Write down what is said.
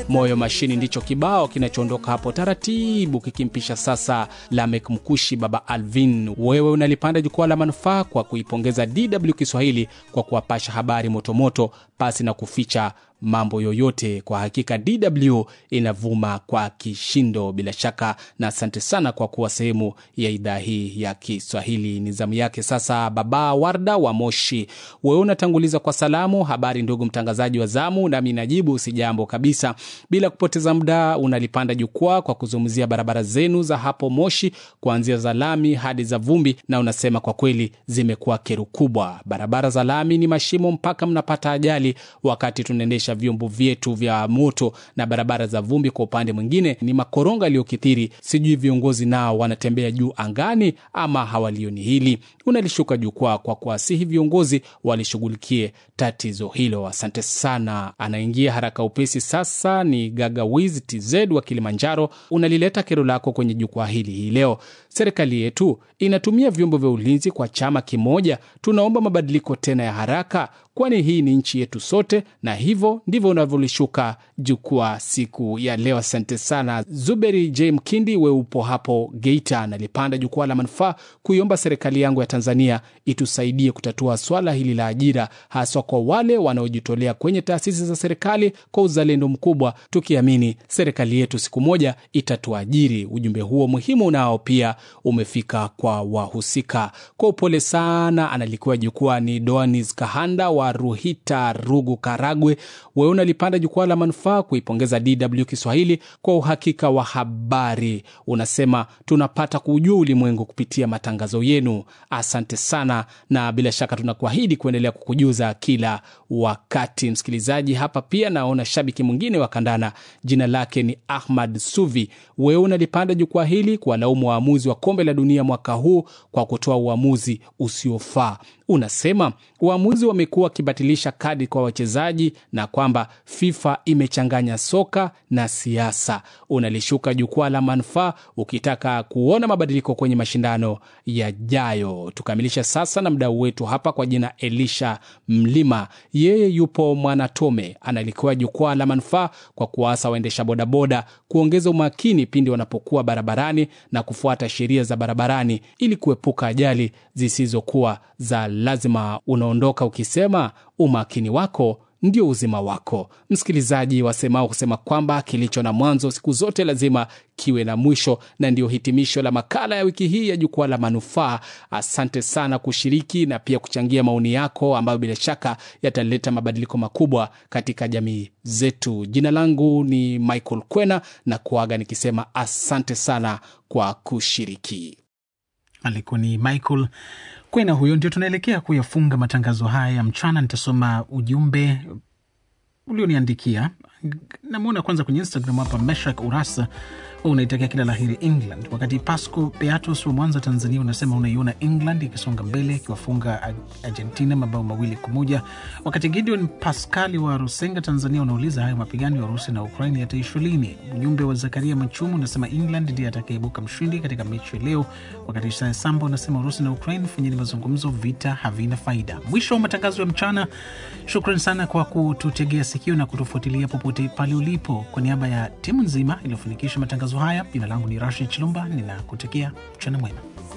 Moyo Mashini ndicho kibao kinachoondoka hapo taratibu kikimpisha sasa Lamek Mkushi, Baba Alvin. Wewe unalipanda jukwaa la manufaa kwa kuipongeza DW Kiswahili kwa kuwapasha habari motomoto pasi na kuficha mambo yoyote. Kwa hakika DW inavuma kwa kishindo bila shaka, na asante sana kwa kuwa sehemu ya idhaa hii ya Kiswahili. Ni zamu yake sasa, Baba Warda wa Moshi. Wewe unatanguliza kwa salamu. Habari ndugu mtangazaji wa zamu, nami najibu si jambo kabisa. Bila kupoteza muda, unalipanda jukwaa kwa kuzungumzia barabara zenu za hapo Moshi, kuanzia za lami hadi za vumbi, na unasema kwa kweli zimekuwa kero kubwa. Barabara za lami ni mashimo mpaka mnapata ajali wakati tunaendesha vyombo vyetu vya moto, na barabara za vumbi kwa upande mwingine ni makoronga yaliyokithiri. Sijui viongozi nao wanatembea juu angani ama hawalioni hili. Unalishuka jukwaa kwa kuwasihi viongozi walishughulikie tatizo hilo. Asante sana. Anaingia haraka upesi sasa ni Gagawiz TZ wa Kilimanjaro. Unalileta kero lako kwenye jukwaa hili hii leo. Serikali yetu inatumia vyombo vya ulinzi kwa chama kimoja. Tunaomba mabadiliko tena ya haraka, kwani hii ni nchi yetu sote, na hivyo ndivyo unavyolishuka jukwaa siku ya leo. Asante sana. Zuberi J Mkindi, we upo hapo Geita, nalipanda jukwaa la manufaa kuiomba serikali yangu ya Tanzania itusaidie kutatua swala hili la ajira, haswa kwa wale wanaojitolea kwenye taasisi za serikali kwa uzalendo mkubwa, tukiamini serikali yetu siku moja itatuajiri. Ujumbe huo muhimu nao pia umefika kwa wahusika. Kwa upole sana, analikuwa jukwaa ni Doanis Kahanda wa Ruhita, Rugu, Karagwe. Wewe unalipanda jukwaa la manufaa kuipongeza DW Kiswahili kwa uhakika wa habari. Unasema tunapata kuujua ulimwengu kupitia matangazo yenu. Asante sana, na bila shaka tunakuahidi kuendelea kukujuza kila wakati. Msikilizaji, hapa pia naona shabiki mwingine wa kandana, jina lake ni Ahmad Suvi. Wewe unalipanda jukwaa hili kuwalaumu waamuzi wa kombe la dunia mwaka huu kwa kutoa uamuzi usiofaa. Unasema waamuzi wamekuwa wakibatilisha kadi kwa wachezaji na kwamba FIFA imechanganya soka na siasa. Unalishuka jukwaa la manufaa ukitaka kuona mabadiliko kwenye mashindano yajayo. Tukamilisha sasa na mdau wetu hapa kwa jina Elisha Mlima, yeye yupo Mwanatome, analikuwa jukwaa la manufaa kwa kuwaasa waendesha bodaboda kuongeza umakini pindi wanapokuwa barabarani na kufuata sheria za barabarani ili kuepuka ajali zisizokuwa za lazima. Unaondoka ukisema umakini wako ndio uzima wako. Msikilizaji, wasemao kusema kwamba kilicho na mwanzo siku zote lazima kiwe na mwisho, na ndiyo hitimisho la makala ya wiki hii ya jukwaa la manufaa. Asante sana kushiriki na pia kuchangia maoni yako ambayo bila shaka yataleta mabadiliko makubwa katika jamii zetu. Jina langu ni Michael Kwena na kuaga nikisema asante sana kwa kushiriki. Alikuwa ni Michael Kwena huyo. Ndio tunaelekea kuyafunga matangazo haya ya mchana. Nitasoma ujumbe ulioniandikia. Namwona kwanza kwenye Instagram hapa, Meshak Urasa unaitakia kila laheri England, wakati Pasco Beatus wa Mwanza, Tanzania, unasema unaiona England ikisonga mbele ikiwafunga Argentina mabao mawili kwa moja. Wakati Gideon Pascali wa Rusenga, Tanzania, unauliza hayo mapigano ya Urusi na Ukraini yataisha lini? Ujumbe wa Zakaria Machumu unasema England ndiye atakayeibuka mshindi katika mechi ya leo, wakati Isaya Samba unasema Urusi na Ukraini fanyeni mazungumzo, vita havina faida. Mwisho wa matangazo ya mchana. Shukran sana kwa kututegea sikio na kutufuatilia popote pale ulipo. Kwa niaba ya timu nzima iliyofanikisha matangazo haya, jina langu ni Rashid Chilumba, ninakutakia mchana mwema.